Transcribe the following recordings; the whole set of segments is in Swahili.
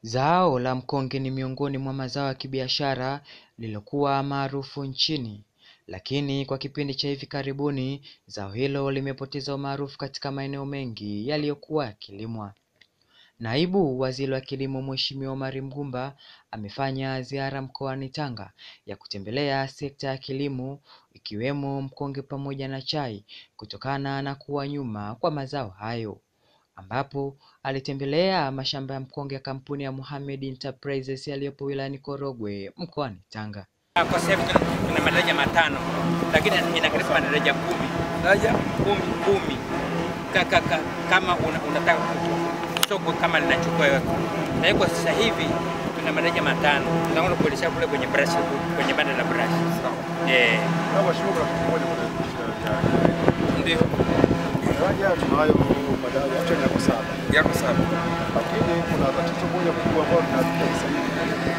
Zao la mkonge ni miongoni mwa mazao ya kibiashara lililokuwa maarufu nchini, lakini kwa kipindi cha hivi karibuni zao hilo limepoteza umaarufu katika maeneo mengi yaliyokuwa yakilimwa. Naibu Waziri wa Kilimo Mheshimiwa Omary Mgumba amefanya ziara mkoani Tanga ya kutembelea sekta ya kilimo ikiwemo mkonge pamoja na chai kutokana na kuwa nyuma kwa mazao hayo ambapo alitembelea mashamba ya mkonge ya kampuni ya Mohamed Enterprises yaliyopo wilayani Korogwe mkoani Tanga. Kwa sasa hivi tuna tuna madaraja matano, lakini inakaribia madaraja kumi daraja kumi kumi ka, ka, ka, kama una, unataka soko kama linachukua yote. Na hiyo kwa sasa hivi tuna madaraja matano, tunaona kuelekea kule kwenye brush kwenye banda la brush eh, Ndio, Daraja tunayo madaraja yote yako saba, yako sawa. lakini kuna tatizo moja kubwa ambalo tunalipa sasa hivi.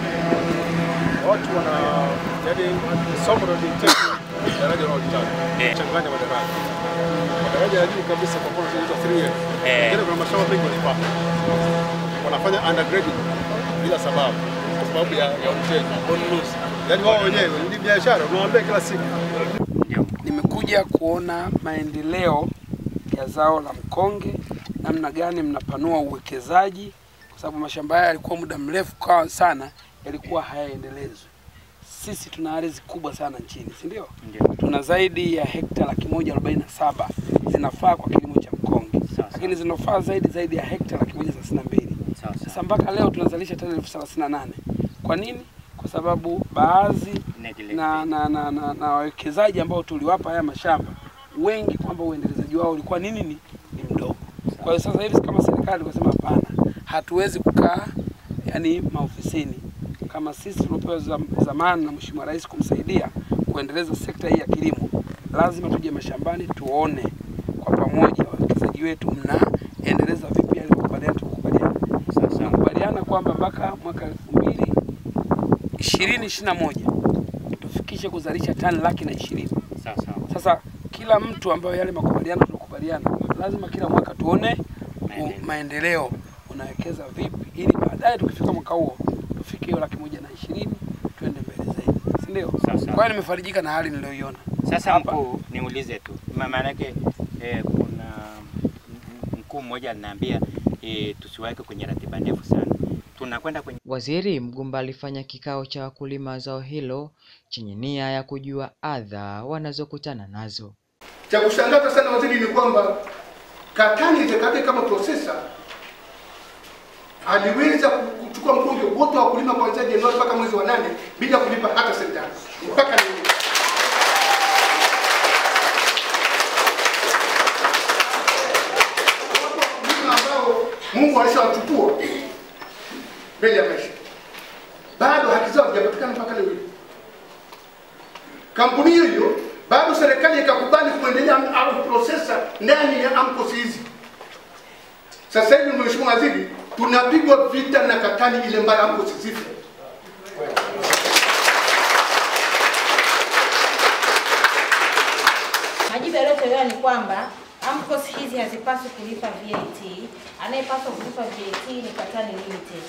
Watu wana yaani somo la dictate daraja wanaolitaka Eh. changanya madaraja. Madaraja ya juu kabisa kwa mfano tunaita 3F. Eh. Lakini kuna mashamba mengi walipata. Wanafanya undergrading bila sababu kwa sababu ya ya uteja. Yaani wao wenyewe ni biashara unawaambia kila siku. Nimekuja kuona maendeleo ya zao la mkonge, namna gani mnapanua uwekezaji, kwa sababu mashamba haya yalikuwa muda mrefu kwa sana yalikuwa hayaendelezwi. Sisi tuna ardhi kubwa sana nchini, si ndio? ndio Tuna zaidi ya hekta laki moja arobaini na saba zinafaa kwa kilimo cha mkonge, Sawa, lakini zinafaa zaidi zaidi ya hekta laki moja thelathini na mbili. sawa Sasa sawa, mpaka leo tunazalisha tani elfu thelathini na nane. Kwa nini? Kwa sababu baadhi Inaendelea. na na na na, na wawekezaji ambao tuliwapa haya mashamba wengi kwamba uendelezaji wao ulikuwa nini ni, ni mdogo. Kwa hiyo sasa hivi kama serikali tukasema hapana, hatuwezi kukaa yani maofisini kama sisi tuliopewa zam, zamani na Mheshimiwa Rais kumsaidia kuendeleza sekta hii ya kilimo, lazima tuje mashambani tuone kwa pamoja wawekezaji wetu mnaendeleza vipi yale makubaliano tukubaliana. sawa sawa, Tunakubaliana kwamba mpaka mwaka elfu mbili ishirini ishirini na moja tufikishe kuzalisha tani laki na ishirini. sawa sawa, Sasa kila mtu ambayo yale makubaliano tunakubaliana, lazima kila mwaka tuone u- Maendeleo. maendeleo, unawekeza vipi, ili baadaye tukifika mwaka huo tufike hiyo laki moja na ishirini tuende mbele zaidi, si ndio? Sawa, sawa. Kwa hiyo nimefarijika na hali niliyoiona. Sasa Hapa. mkuu, niulize tu, Ma- maanake eh, kuna m- mkuu mmoja aliniambia eh, tusiweke kwenye ratiba ndefu sana, tunakwenda kwenye Waziri Mgumba alifanya kikao cha wakulima wa zao hilo chenye nia ya kujua adha wanazokutana nazo. Cha kushangaza sana waziri ni kwamba Katani Zekate kama processor aliweza ku- kuchukua mkonge wote wa wakulima kuanzia Januari mpaka mwezi wa nane bila kulipa hata senti tano mpaka leo. Watu wakulima ambao Mungu alishawachukua mbele ya maisha, bado haki zao hazijapatikana mpaka leo hii kampuni hiyo hiyo bado serikali ikakubali kuendelea au processor ndani ya AMCOS hizi. Sasa hivi Mheshimiwa Waziri, tunapigwa vita na katani ile mbaya AMCOS zife. Majibu yaliyotolewa ni kwamba AMCOS hizi hazipaswi kulipa VAT. Anayepaswa kulipa VAT ni Katani Limited.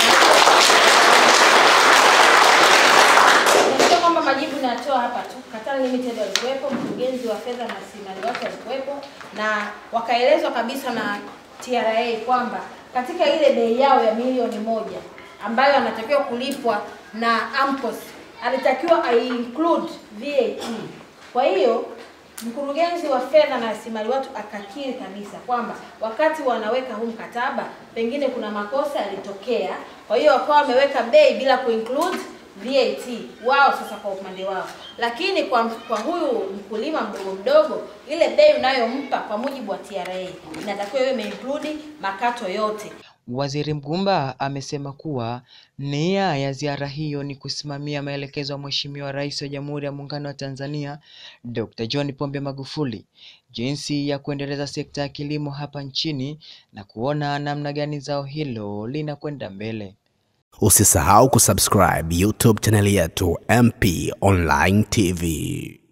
Nimesikia kwamba majibu natoa hapa tu. Katani Limited walikuwepo, mkurugenzi wa fedha na rasilimali watu walikuwepo, na wakaelezwa kabisa na TRA kwamba katika ile bei yao ya milioni moja ambayo anatakiwa kulipwa na AMCOS alitakiwa ai-include VAT. Kwa hiyo mkurugenzi wa fedha na rasilimali watu akakiri kabisa kwamba wakati wanaweka huu mkataba pengine kuna makosa yalitokea, kwa hiyo wakawa wameweka bei bila kuinclude VAT wao sasa kwa upande wao, lakini kwa, kwa huyu mkulima mdogo mdogo ile bei unayompa kwa mujibu wa TRA inatakiwa iwe imeinclude makato yote. Waziri Mgumba amesema kuwa nia ya ziara hiyo ni kusimamia maelekezo ya Mheshimiwa Rais wa Jamhuri ya Muungano wa Tanzania Dr. John Pombe Magufuli jinsi ya kuendeleza sekta ya kilimo hapa nchini na kuona namna gani zao hilo linakwenda mbele. Usisahau kusubscribe YouTube chaneli yetu MP Online TV.